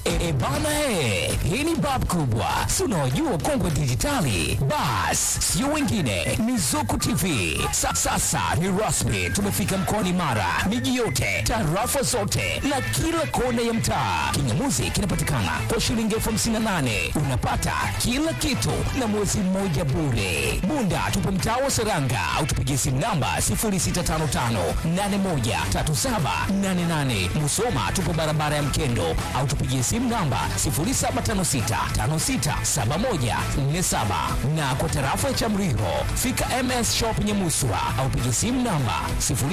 E, e bana he, hii ni bab kubwa, si unaojua kongwe dijitali. Bas, sio wengine, ni Zuku TV. Sa, sasa ni rasmi, tumefika mkoani Mara, miji yote, tarafa zote na kila kona ya mtaa. Kingamuzi kinapatikana kwa shilingi elfu hamsini na nane unapata kila kitu na mwezi mmoja bure. Bunda tupo mtaa wa Seranga au tupigie simu namba 0655813788. Musoma tupo barabara ya Mkendo au tupigie simu namba 0756567147 na kwa tarafa ya Chamriho fika MS Shop Nyamuswa au pigie simu namba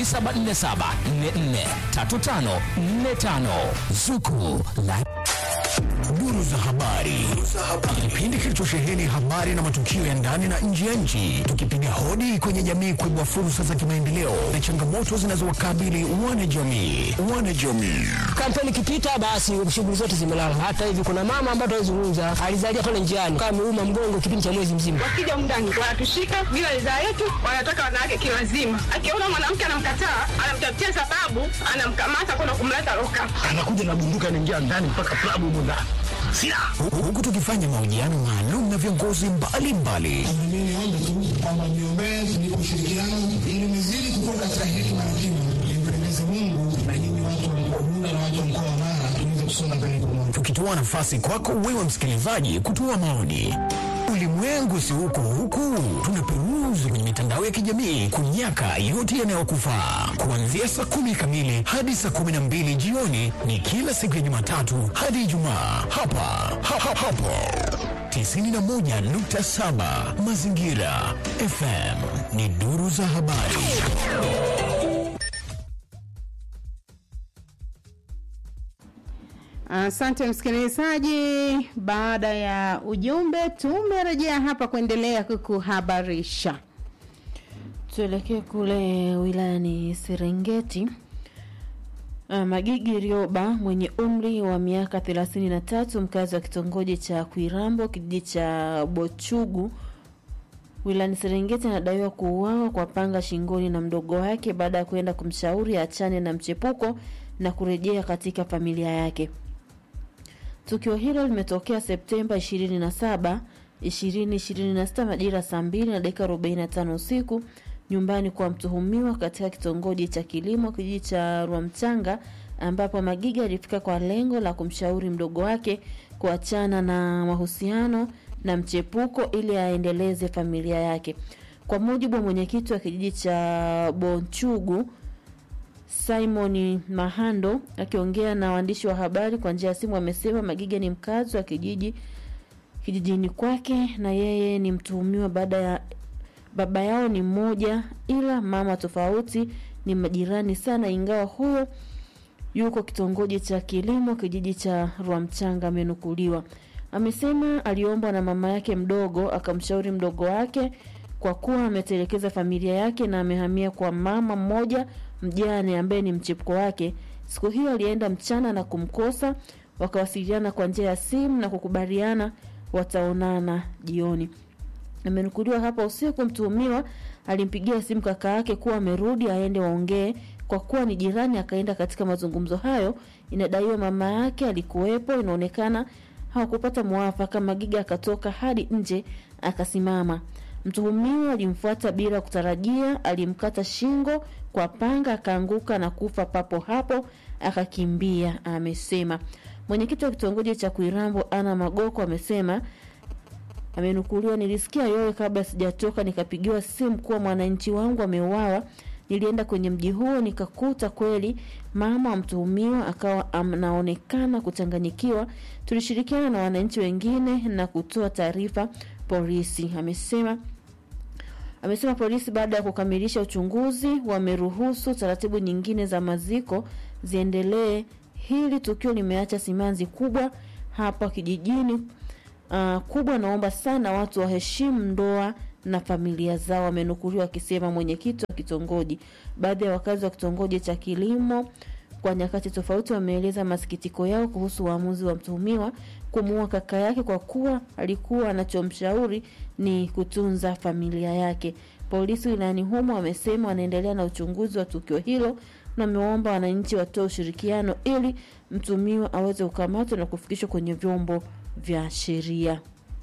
0747443545 Zuku la Duru za habari. Kipindi kilichosheheni habari na matukio ya ndani na nje ya nchi, tukipiga hodi kwenye jamii kuibua fursa za kimaendeleo na changamoto zinazowakabili wanajamii. Wanajamii. kampeni ikipita basi shughuli zote zimelala. Hata hivi kuna mama ambaye tunazungumza alizalia pale njiani kama ameuma mgongo kipindi cha mwezi mzima. wakija mndani wanatushika bila ridhaa yetu, wanataka wanawake kilazima. Akiona mwanamke anamkataa, anamtafutia sababu, anamkamata kwenda kumleta loka. anakuja na bunduki anaingia ndani mpaka klabu humo ndani silaha Hu- Huku tukifanya mahojiano maalum na viongozi mbalimbali Mimi niombe tu kwamba niombee ni ushirikiano ili nizidi kukua katika hekima na kima, nimpendeze Mungu na nyinyi watu wa mkoa Bunda na watu wa mkoa wa Mara tuweze kusonga mbele pamoja. tukitoa nafasi kwako wewe msikilizaji kutoa maoni. Ulimwengu si huko huku, tunaperuzi kwenye mitandao ya kijamii kunyaka yote yanayokufaa. Kuanzia saa kumi kamili hadi saa kumi na mbili jioni ni kila siku ya Jumatatu hadi Ijumaa hapa ha, ha, hapo 91.7 Mazingira FM ni duru za habari. Asante msikilizaji, baada ya ujumbe tumerejea hapa kuendelea kukuhabarisha. Tuelekee kule wilayani Serengeti. Ah, Magigi Rioba mwenye umri wa miaka 33 mkazi wa kitongoji cha Kwirambo kijiji cha Bochugu wilayani Serengeti anadaiwa kuuawa kwa panga shingoni na mdogo wake baada ya kwenda kumshauri achane na mchepuko na kurejea katika familia yake. Tukio hilo limetokea Septemba 27, 2026 majira saa 2 na dakika 45 usiku nyumbani kwa mtuhumiwa katika kitongoji cha kilimo kijiji cha Rwamchanga ambapo Magiga alifika kwa lengo la kumshauri mdogo wake kuachana na mahusiano na mchepuko ili aendeleze familia yake. Kwa mujibu wa mwenyekiti wa kijiji cha Bonchugu Simon Mahando akiongea na waandishi wa habari kwa njia ya simu amesema Magiga ni mkazi wa kijiji kijijini kwake na yeye ni mtuhumiwa baada ya baba yao ni mmoja ila mama tofauti ni majirani sana ingawa huyo yuko kitongoji cha kilimo kijiji cha Rwamchanga amenukuliwa. Amesema aliombwa na mama yake mdogo akamshauri mdogo wake kwa kuwa ametelekeza familia yake na amehamia kwa mama mmoja mjane ambaye ni mchepuko wake. Siku hiyo alienda mchana na kumkosa, wakawasiliana kwa njia ya simu na kukubaliana wataonana jioni. Amenukuliwa hapa usiku, mtuhumiwa alimpigia simu kaka yake kuwa amerudi aende waongee. Kwa kuwa ni jirani, akaenda katika mazungumzo hayo. Inadaiwa mama yake alikuwepo, inaonekana hawakupata mwafaka. Magiga akatoka hadi nje akasimama. Mtuhumiwa alimfuata bila kutarajia, alimkata shingo kwa panga, akaanguka na kufa papo hapo, akakimbia, amesema. Mwenyekiti wa kitongoji cha Kuirambo Ana Magoko amesema amenukuliwa, nilisikia yowe kabla sijatoka, nikapigiwa simu kuwa mwananchi wangu ameuawa. Nilienda kwenye mji huo nikakuta kweli mama wa mtuhumiwa akawa anaonekana kuchanganyikiwa. Tulishirikiana na wananchi wengine na kutoa taarifa polisi, amesema. Amesema polisi baada ya kukamilisha uchunguzi wameruhusu taratibu nyingine za maziko ziendelee. Hili tukio limeacha simanzi kubwa hapa kijijini. Uh, kubwa naomba sana watu waheshimu ndoa na familia zao, amenukuliwa akisema mwenyekiti wa kitongoji. Baadhi ya wakazi wa kitongoji cha kilimo kwa nyakati tofauti wameeleza masikitiko yao kuhusu uamuzi wa mtuhumiwa kumuua kaka yake kwa kuwa alikuwa anachomshauri ni kutunza familia yake. Polisi wilayani humo wamesema wanaendelea na uchunguzi wa tukio hilo na amewaomba wananchi watoe ushirikiano ili mtumiwa aweze kukamatwa na kufikishwa kwenye vyombo vya sheria.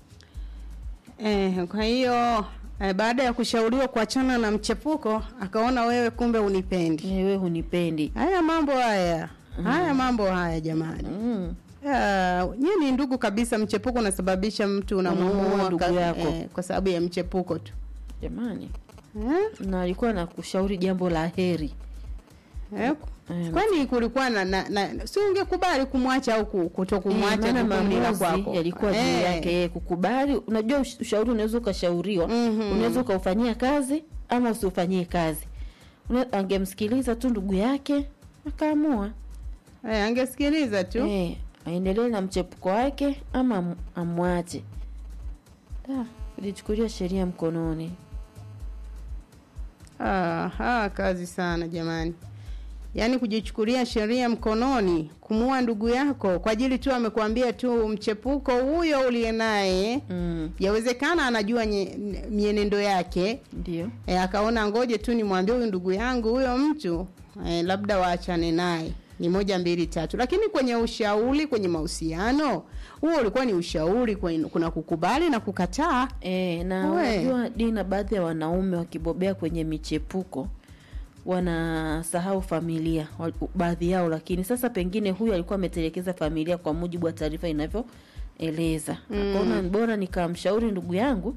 Eh, kwa hiyo eh, baada ya kushauriwa kuachana na mchepuko akaona wewe kumbe unipendi. Wewe hunipendi. Haya mambo haya haya mambo haya jamani. Mm. Ah, nyie ni ndugu kabisa. Mchepuko unasababisha mtu Unamuua unamuua ndugu ka- yako. eh, kwa sababu ya mchepuko tu Jamani, eh? na alikuwa na kushauri jambo la heri. Eh? Eh, Kwani kulikuwa na, na, na si ungekubali kumwacha au ku- kutokumwacha maana jukumu ni la maamuzi kwako. yalikuwa juu Eh. yake yeye kukubali. Unajua ush- ushauri unaweza ukashauriwa, Mhm. unaweza ukaufanyia kazi ama usiufanyie kazi. Una- Angemsikiliza tu ndugu yake akaamua Eh, angesikiliza tu eh, aendelee na mchepuko wake ama am- amwache. Da, kujichukulia sheria mkononi. Ah, ah, kazi sana jamani, yaani kujichukulia sheria mkononi, kumuua ndugu yako kwa ajili tu amekuambia tu mchepuko huyo uliye naye Mm, yawezekana anajua nye, mienendo yake ndio e, akaona ngoje tu nimwambie huyu ndugu yangu huyo mtu e, labda waachane naye ni moja mbili tatu lakini kwenye ushauri kwenye mahusiano huo ulikuwa ni ushauri kwenye, kuna kukubali na kukataa E, na We. unajua Dina, baadhi ya wanaume wakibobea kwenye michepuko wanasahau familia wa- baadhi yao, lakini sasa pengine huyu alikuwa ametelekeza familia kwa mujibu wa taarifa inavyoeleza. Akaona ni bora nikamshauri ndugu yangu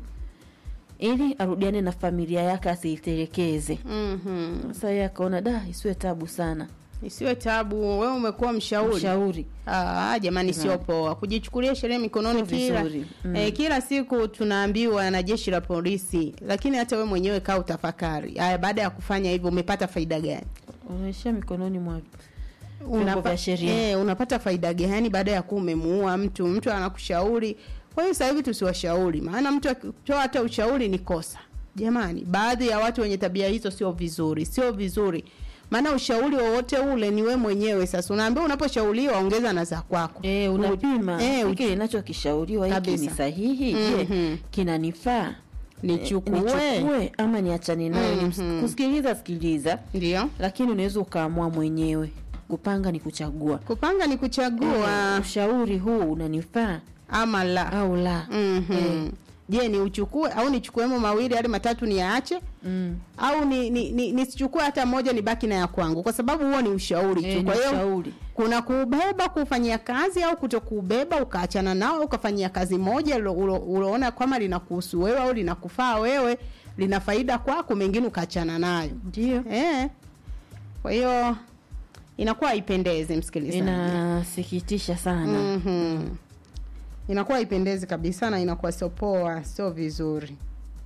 ili arudiane na familia yake asiitelekeze. mm-hmm. Sasa yeye akaona da, isiwe tabu sana, isiwe tabu wewe umekuwa mshauri mshauri Ah, jamani sio poa kujichukulia sheria mikononi Sio kila vizuri. Mm. eh, kila siku tunaambiwa na jeshi la polisi lakini hata wewe mwenyewe kaa utafakari haya baada ya kufanya hivyo umepata faida gani unaishia mikononi mwa vyombo Unapa- vya sheria. eh, unapata faida gani baada ya kuwa umemuua mtu mtu anakushauri kwa hiyo sasa hivi tusiwashauri maana mtu akitoa hata ushauri ni kosa jamani baadhi ya watu wenye tabia hizo sio vizuri sio vizuri maana ushauri wowote ule ni we mwenyewe sasa unaambiwa unaposhauriwa ongeza na za kwako E, unapima Eh, hiki ninachokishauriwa hiki ni Kabisa. sahihi je Mhm. kinanifaa Nichukue. Eh, nichukue ama niachane nayo Mhm. kusikiliza sikiliza ndio lakini unaweza ukaamua mwenyewe kupanga ni kuchagua kupanga ni kuchagua Eh, ushauri huu unanifaa ama la au la Mhm. je ni uchukue au nichukuemo mawili hadi matatu niyaache mm. au ni ni- ni- nisichukue hata moja nibaki na ya kwangu kwa sababu huo ni ushauri Eh, tu ni kwa hiyo ushauri. kuna kuubeba kufanyia kazi au kutokuubeba ukaachana nao ukafanyia kazi moja ulo- ulo- uloona kwamba linakuhusu wewe au linakufaa wewe lina faida kwako mengine ukaachana nayo ndio eh. kwa hiyo inakuwa haipendezi msikilizaji inasikitisha sana Mhm. inakuwa haipendezi kabisa na inakuwa sio poa sio vizuri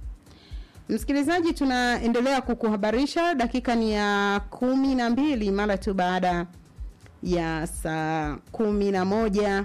msikilizaji tunaendelea kukuhabarisha dakika ni ya kumi na mbili mara tu baada ya saa kumi na moja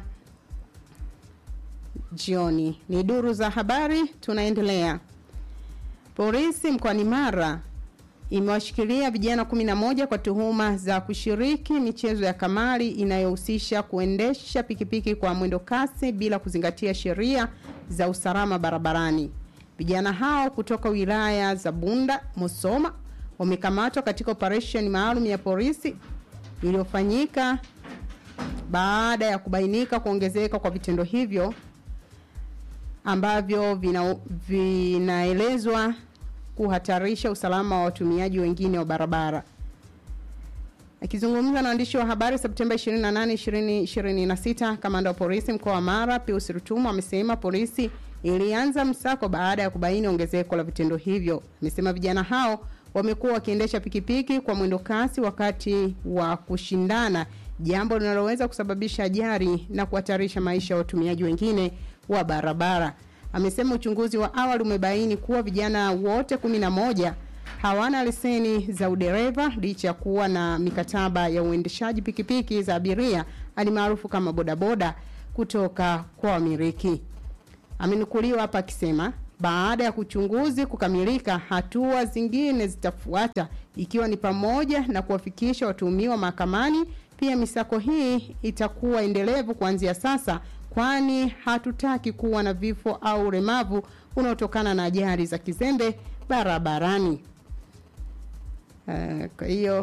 jioni ni duru za habari tunaendelea polisi mkoani mara imewashikilia vijana 11 kwa tuhuma za kushiriki michezo ya kamari inayohusisha kuendesha pikipiki kwa mwendo kasi bila kuzingatia sheria za usalama barabarani. Vijana hao kutoka wilaya za Bunda, Musoma wamekamatwa katika operesheni maalum ya polisi iliyofanyika baada ya kubainika kuongezeka kwa vitendo hivyo ambavyo vina, vinaelezwa kuhatarisha usalama wa watumiaji wengine wa barabara. Akizungumza na waandishi wa habari Septemba 28, 2026, kamanda wa polisi mkoa wa Mara Pius Rutumu amesema polisi ilianza msako baada ya kubaini ongezeko la vitendo hivyo. Amesema vijana hao wamekuwa wakiendesha pikipiki kwa mwendo kasi wakati wa kushindana, jambo linaloweza kusababisha ajali na kuhatarisha maisha ya watumiaji wengine wa barabara. Amesema uchunguzi wa awali umebaini kuwa vijana wote kumi na moja hawana leseni za udereva licha ya kuwa na mikataba ya uendeshaji pikipiki za abiria alimaarufu kama bodaboda kutoka kwa wamiliki. Amenukuliwa hapa akisema baada ya kuchunguzi kukamilika, hatua zingine zitafuata ikiwa ni pamoja na kuwafikisha watuhumiwa mahakamani. Pia misako hii itakuwa endelevu kuanzia sasa, kwani hatutaki kuwa na vifo au ulemavu unaotokana na ajali za kizembe barabarani. Eh, Kwa hiyo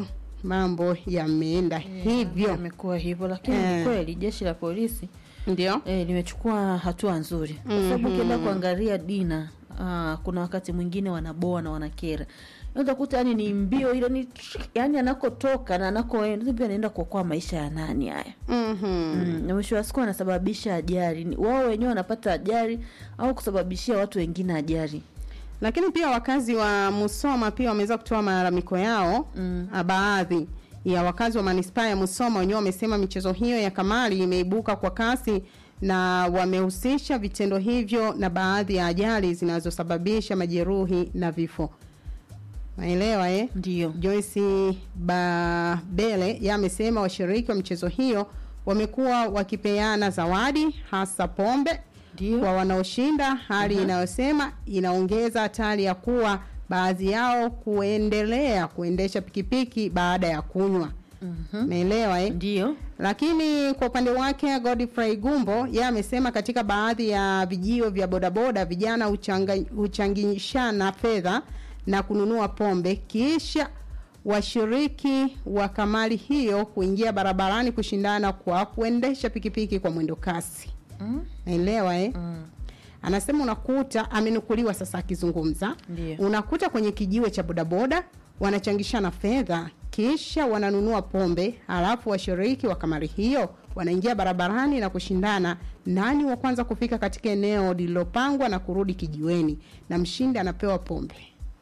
mambo yameenda hivyo Imekuwa hivyo, lakini Eh. ni kweli jeshi la polisi ndio eh, limechukua hatua nzuri kwa sababu ukienda kuangalia Dina ah, kuna wakati mwingine wanaboa na wanakera utakuta yani ni mbio ile ni yani anakotoka na anakoenda pia anaenda kuokoa maisha ya nani haya Mhm. mm. na mwisho wa siku anasababisha ajali Ni- wao wenyewe wanapata ajali au kusababishia watu wengine ajali lakini pia wakazi wa Musoma pia wameweza kutoa malalamiko yao mm. baadhi ya wakazi wa manispaa ya Musoma wenyewe wamesema michezo hiyo ya kamari imeibuka kwa kasi na wamehusisha vitendo hivyo na baadhi ya ajali zinazosababisha majeruhi na vifo. Naelewa eh? ndio Joyce Babele yeye amesema washiriki wa michezo hiyo wamekuwa wakipeana zawadi hasa pombe Ndio. kwa wanaoshinda, hali inayosema inaongeza hatari ya kuwa baadhi yao kuendelea kuendesha pikipiki baada ya kunywa. Umeelewa eh? ndio Lakini kwa upande wake Godfrey Gumbo yeye amesema katika baadhi ya vijio vya bodaboda vijana huchanga- huchangishana fedha na kununua pombe kisha washiriki wa kamari hiyo kuingia barabarani kushindana kwa kuendesha pikipiki kwa mwendo kasi. mm. Naelewa eh? Mm. Anasema unakuta amenukuliwa sasa akizungumza. Ndio. Unakuta kwenye kijiwe cha bodaboda wanachangishana fedha kisha wananunua pombe, halafu washiriki wa kamari hiyo wanaingia barabarani na kushindana nani wa kwanza kufika katika eneo lililopangwa na kurudi kijiweni, na mshindi anapewa pombe.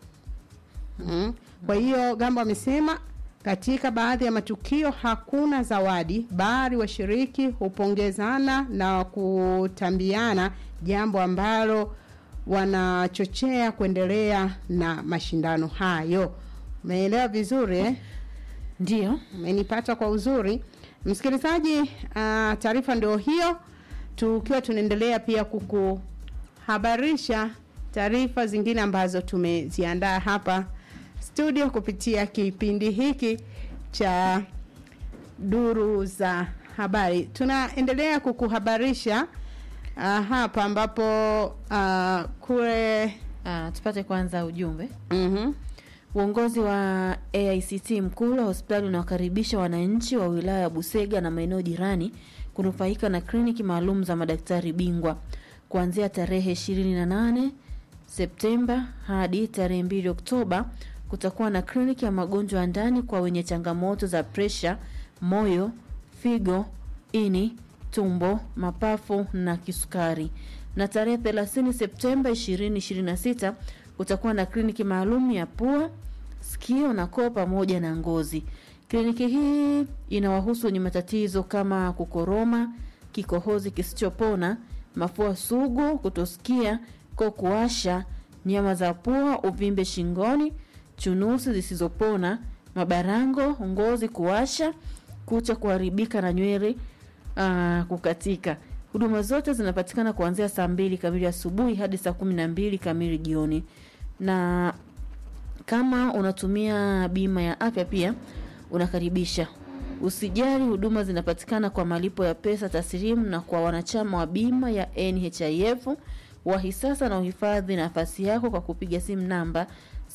Mm. Kwa hiyo Gambo amesema katika baadhi ya matukio hakuna zawadi, bali washiriki hupongezana na kutambiana, jambo ambalo wanachochea kuendelea na mashindano hayo. Umeelewa vizuri eh? ndio Umenipata kwa uzuri msikilizaji. Uh, taarifa ndio hiyo, tukiwa tunaendelea pia kukuhabarisha taarifa zingine ambazo tumeziandaa hapa studio kupitia kipindi hiki cha duru za habari. Tunaendelea kukuhabarisha uh, hapa ambapo uh, kule ah, tupate kwanza ujumbe mhm, Uongozi wa AICT Mkula hospitali unawakaribisha wananchi wa wilaya ya Busega na maeneo jirani kunufaika na kliniki maalum za madaktari bingwa kuanzia tarehe 28 Septemba hadi tarehe 2 Oktoba. Kutakuwa na kliniki ya magonjwa ya ndani kwa wenye changamoto za presha, moyo, figo, ini, tumbo, mapafu na kisukari. Na tarehe 30 Septemba 2026 kutakuwa na kliniki maalum ya pua, sikio na koo pamoja na ngozi. Kliniki hii inawahusu wenye matatizo kama kukoroma, kikohozi kisichopona, mafua sugu, kutosikia, koo kuwasha, nyama za pua, uvimbe shingoni, chunusi zisizopona, mabarango, ngozi kuwasha, kucha kuharibika na nywele ah, kukatika. Huduma zote zinapatikana kuanzia saa mbili kamili asubuhi hadi saa kumi na mbili kamili jioni, na kama unatumia bima ya afya pia unakaribisha. Usijali, huduma zinapatikana kwa malipo ya pesa taslimu na kwa wanachama wa bima ya NHIF. Wahi sasa na uhifadhi nafasi yako kwa kupiga simu namba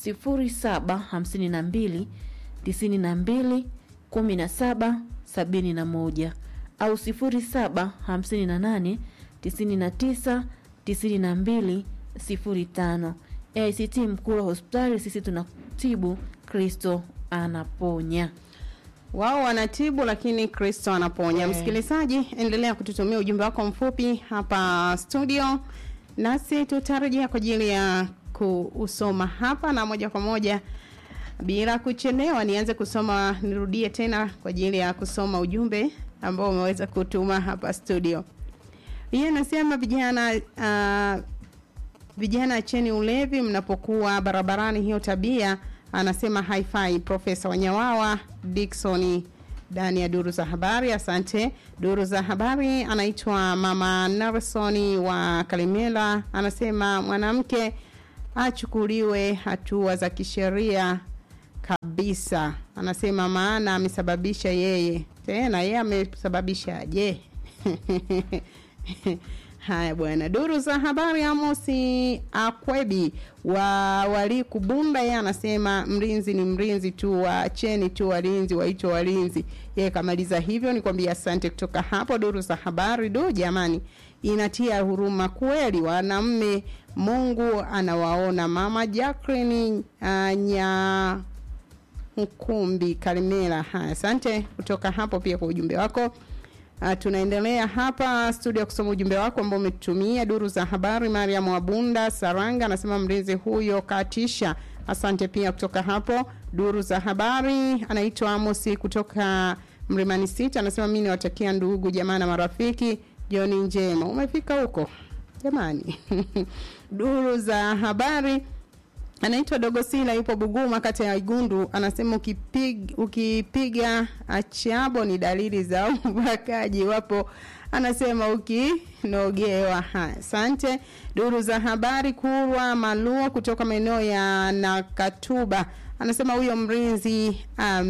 0752 92 17 71 au 0758 99 92 05. AICT Mkuu wa hospitali, sisi tunatibu, Kristo anaponya. wao wanatibu lakini Kristo anaponya. Eh. Msikilizaji, endelea kututumia ujumbe wako mfupi hapa studio, nasi tutarejea kwa ajili ya kuusoma hapa na moja kwa moja bila kuchelewa. Nianze kusoma, nirudie tena kwa ajili ya kusoma ujumbe ambao umeweza kutuma hapa studio. Yeye anasema vijana uh, vijana acheni ulevi mnapokuwa barabarani, hiyo tabia anasema haifai. Profesa Wanyawawa Dickson ndani ya duru za habari. Asante. Duru za habari anaitwa Mama Narsoni wa Kalimela, anasema mwanamke achukuliwe hatua za kisheria kabisa. Anasema maana amesababisha yeye, tena yeye amesababisha je? Haya bwana, duru za habari. Amosi Akwebi wa Waliku Bunda, yeye anasema mlinzi ni mlinzi tu, waacheni tu walinzi waitwe walinzi. Yeye kamaliza hivyo, nikwambia asante. Kutoka hapo duru za habari, do jamani, inatia huruma kweli, wanaume Mungu anawaona. Mama Jacqueline uh, nya Mkumbi Karimera. Haya, asante kutoka hapo pia kwa ujumbe wako. Uh, tunaendelea hapa studio kusoma ujumbe wako ambao umetumia duru za habari. Mariam Wabunda Saranga anasema mlinzi huyo katisha. Asante pia kutoka hapo duru za habari. Anaitwa Amosi kutoka Mlimani City, anasema mimi niwatakia ndugu jamaa na marafiki jioni njema. Umefika huko jamani? duru za habari anaitwa Dogosila yupo Buguma kata ya Igundu anasema ukipig, ukipiga achabo ni dalili za ubakaji wapo anasema ukinogewa haya asante duru za habari kurwa maluo kutoka maeneo ya Nakatuba anasema huyo mrinzi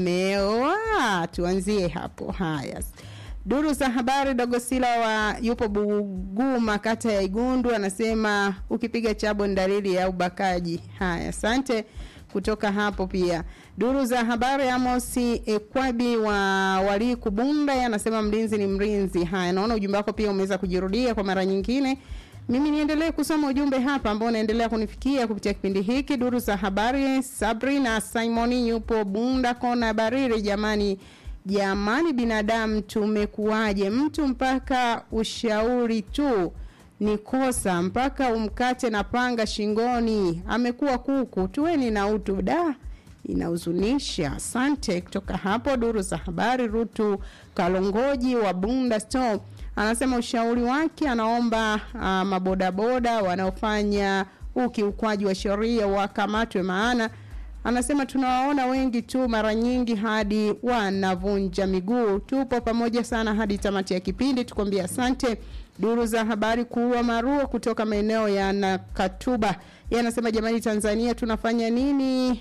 ameoa tuanzie hapo haya Duru za habari Dogosila wa yupo Buguma kata ya Igundu anasema ukipiga chabo ni dalili ya ubakaji. Haya, asante kutoka hapo pia. Duru za habari Amosi Ekwabi wa Walii Kubunda anasema mlinzi ni mlinzi. Haya, naona ujumbe wako pia umeweza kujirudia kwa mara nyingine. Mimi niendelee kusoma ujumbe hapa ambao unaendelea kunifikia kupitia kipindi hiki. Duru za habari Sabrina Simoni yupo Bunda kona Bariri jamani jamani binadamu tumekuwaje mtu mpaka ushauri tu ni kosa mpaka umkate na panga shingoni amekuwa kuku tuweni na utu da inahuzunisha asante kutoka hapo duru za habari rutu kalongoji wa bunda store anasema ushauri wake anaomba uh, mabodaboda wanaofanya ukiukwaji wa sheria wakamatwe maana anasema tunawaona wengi tu mara nyingi hadi wanavunja miguu tupo pamoja sana hadi tamati ya kipindi tukwambia asante duru za habari kuua maruo kutoka maeneo ya nakatuba ye anasema jamani tanzania tunafanya nini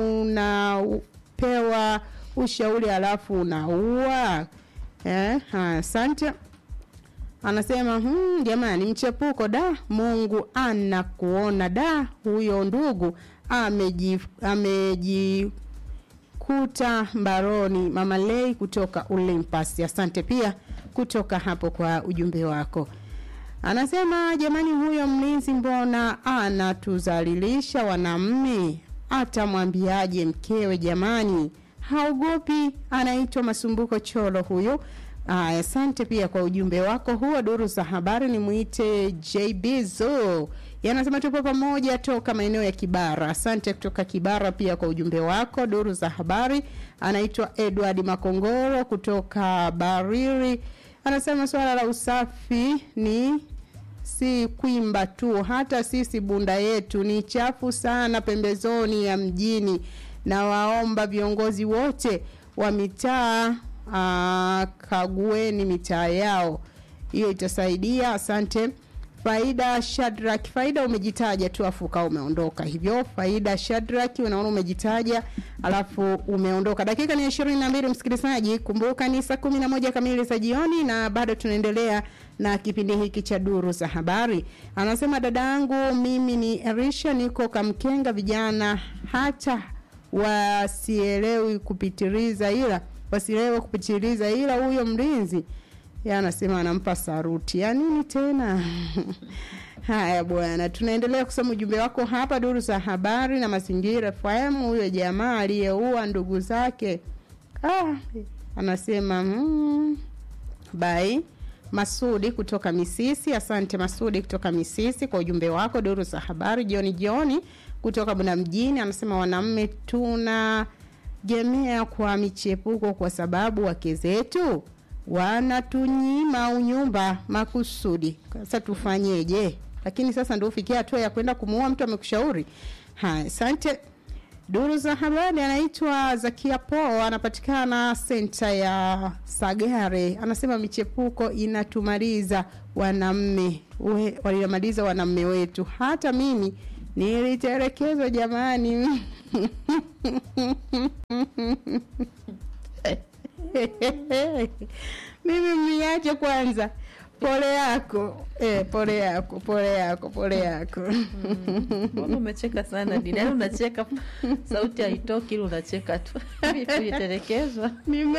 unapewa ushauri halafu unaua eh, asante anasema hmm, jamani mchepuko da mungu anakuona da huyo ndugu amejikuta ameji mbaroni mama lei kutoka Olympus. Asante pia kutoka hapo kwa ujumbe wako. Anasema jamani, huyo mlinzi mbona anatuzalilisha wanamme? Atamwambiaje mkewe jamani? Haogopi. Anaitwa Masumbuko Cholo huyu. Aya, asante pia kwa ujumbe wako huo. Duru za habari ni mwite JB Zo yanasema tupo pamoja toka maeneo ya Kibara. Asante kutoka Kibara pia kwa ujumbe wako. Duru za habari anaitwa Edward Makongoro kutoka Bariri, anasema swala la usafi ni si kwimba tu, hata sisi bunda yetu ni chafu sana pembezoni ya mjini, na waomba viongozi wote wa mitaa kagueni mitaa yao, hiyo itasaidia. Asante. Faida Shadrack, Faida umejitaja tu afu ukawa umeondoka hivyo. Faida Shadrack, unaona umejitaja alafu umeondoka. Dakika ni ishirini na mbili msikilizaji, kumbuka ni saa kumi na moja kamili za jioni na bado tunaendelea na kipindi hiki cha duru za habari. Anasema dada yangu, mimi ni Erisha, niko Kamkenga, vijana hata wasielewi kupitiliza, ila wasielewe kupitiliza, ila huyo mlinzi ya anasema anampa saruti ya nini tena haya bwana tunaendelea kusoma ujumbe wako hapa duru za habari na mazingira FM huyo jamaa aliyeua ndugu zake ah, anasema mm, bai Masudi kutoka Misisi. Asante Masudi kutoka Misisi kwa ujumbe wako. Duru za habari jioni jioni kutoka Bunda mjini anasema wanaume tuna gemea kwa michepuko kwa sababu wake zetu wanatunyima unyumba makusudi. Sasa tufanyeje? Lakini sasa ndio ufikia hatua ya kwenda kumuua mtu amekushauri. Haya, asante. Duru za habari anaitwa Zakia Po, anapatikana senta ya Sagare. Anasema michepuko inatumaliza wanamme, walimaliza wanamme wetu. Hata mimi nilitelekezwa jamani. mimi mniache kwanza pole yako eh, pole yako pole yako pole yako Mbona umecheka sana Dina? Yaani unacheka sauti haitoki ili unacheka tu. Vipi ulitelekezwa? nime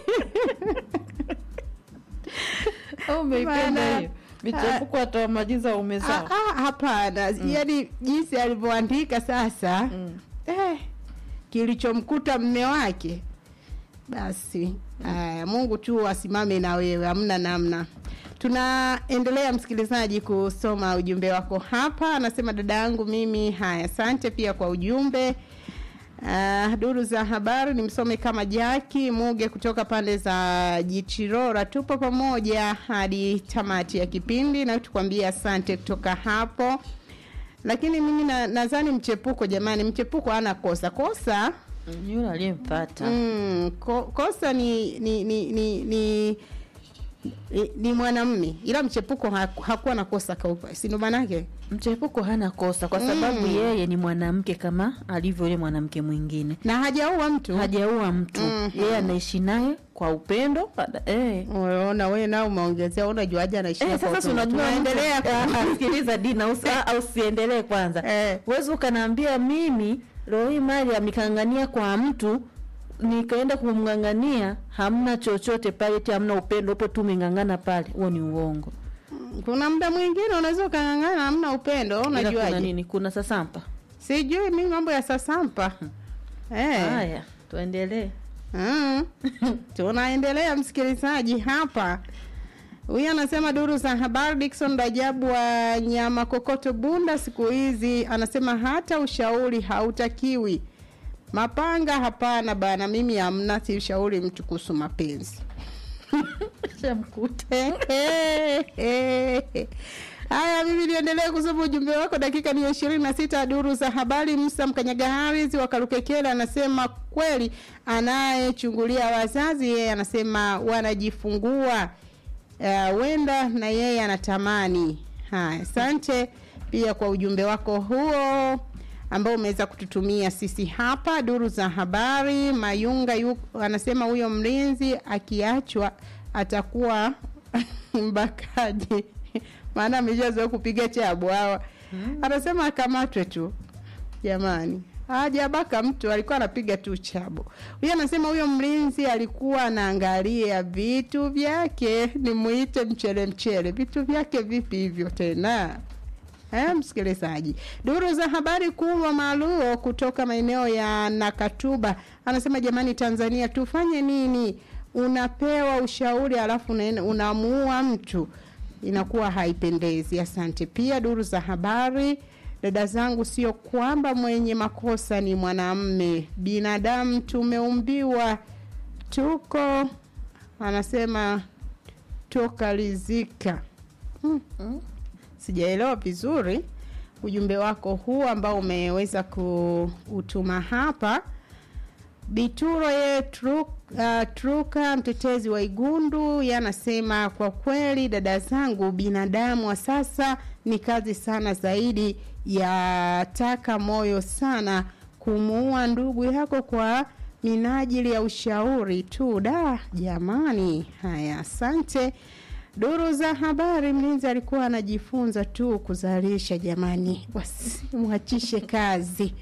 Au umeipenda Bana. hiyo? Michepuko atoa majiza Ah, umezao. ah, hapana yaani jinsi alivyoandika sasa eh, kilichomkuta mme wake basi haya mungu tu asimame na wewe hamna namna tunaendelea msikilizaji kusoma ujumbe wako hapa anasema dada yangu mimi haya asante pia kwa ujumbe Uh, duru za habari nimsome kama Jaki Muge kutoka pande za Jichirora. Tupo pamoja hadi tamati ya kipindi na tukwambia asante kutoka hapo. Lakini mimi na- nadhani mchepuko, jamani, mchepuko hana kosa. Kosa Mm, Yule aliyempata. mm, ko, kosa ni ni ni ni, ni ni, ni mwanamme ila mchepuko haku- hakuwa na kosa kaupa, si ndo maanake? Mchepuko hana kosa kwa sababu yeye ni mwanamke kama alivyo yule mwanamke mwingine. Na hajaua mtu. Hajaua mtu. Mhm. Yeye anaishi naye kwa upendo. Ada- Eh. Unaona wewe nao umeongezea, unajuaje anaishi Eh, kwa sasa si upendo? unajua Tunaendelea mtu- Ah, sikiliza Dina, usi- ah, ah, usiendelee kwanza. Eh. Huwezi ukanaambia mimi leo hii mali amekangania kwa mtu nikaenda kumng'ang'ania, hamna chochote pale, eti hamna upendo, upo tu umeng'ang'ana pale. Huo ni uongo. kuna muda mwingine unaweza ukang'ang'ana hamna upendo Ila kuna unajuaje nini? Kuna sasampa. sijui mi mambo ya sasampa eh. Haya, tuendelee. mm. tunaendelea msikilizaji hapa huyu anasema duru za habari dikson rajabu wa nyama kokoto bunda siku hizi anasema hata ushauri hautakiwi mapanga hapana bana mimi hamna si ushauri mtu kuhusu mapenzi Shamkuta. Haya, mimi niendelee kusoma ujumbe wako. Dakika ni ishirini na sita. Duru za habari. Musa Mkanyaga Haris wa Karukekele anasema kweli, anayechungulia wazazi yeye anasema wanajifungua huenda na yeye anatamani. Haya, asante pia kwa ujumbe wako huo ambao umeweza kututumia sisi hapa. Duru za habari. Mayunga yu, anasema huyo mlinzi akiachwa atakuwa mbakaji maana ameshazoea kupiga chabu hawa anasema akamatwe tu jamani hajabaka mtu alikuwa anapiga tu chabo huyo anasema huyo mlinzi alikuwa anaangalia vitu vyake nimuite mchele mchele vitu vyake vipi hivyo tena Eh, msikilizaji duru za habari kubwa maaluo kutoka maeneo ya nakatuba anasema jamani tanzania tufanye nini unapewa ushauri alafu unaenda- unamuua mtu inakuwa haipendezi asante pia duru za habari dada zangu sio kwamba mwenye makosa ni mwanamme binadamu tumeumbiwa tuko anasema tokalizika hmm. sijaelewa vizuri ujumbe wako huu ambao umeweza kuutuma hapa Bituro ye tru, uh, Truka mtetezi wa Igundu yanasema kwa kweli dada zangu, binadamu wa sasa ni kazi sana zaidi ya taka moyo sana kumuua ndugu yako kwa minajili ya ushauri tu. Da jamani, haya, asante. Duru za habari, mlinzi alikuwa anajifunza tu kuzalisha. Jamani, wasimwachishe kazi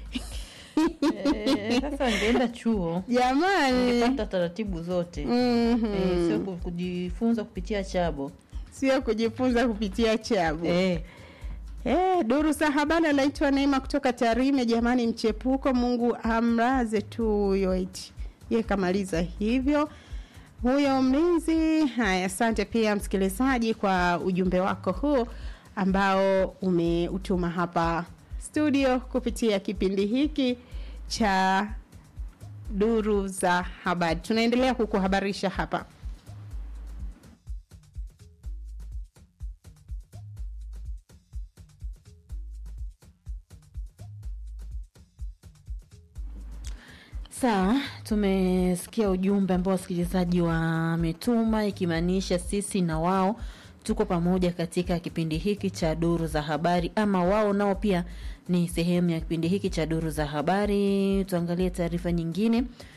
Eh, sasa angeenda chuo jamani. angepata taratibu zote Mhm. eh, sio ku- kujifunza kupitia chabo sio kujifunza kupitia chabu eh. Eh, duru za habari anaitwa Neema kutoka Tarime. Jamani, mchepuko, Mungu amraze tu huyo eti ye kamaliza hivyo huyo mlinzi. Haya, asante pia msikilizaji kwa ujumbe wako huu ambao umeutuma hapa studio kupitia kipindi hiki cha duru za habari. Tunaendelea kukuhabarisha hapa. Sawa, tumesikia ujumbe ambao wasikilizaji wametuma, ikimaanisha sisi na wao tuko pamoja katika kipindi hiki cha duru za habari, ama wao nao pia ni sehemu ya kipindi hiki cha duru za habari. Tuangalie taarifa nyingine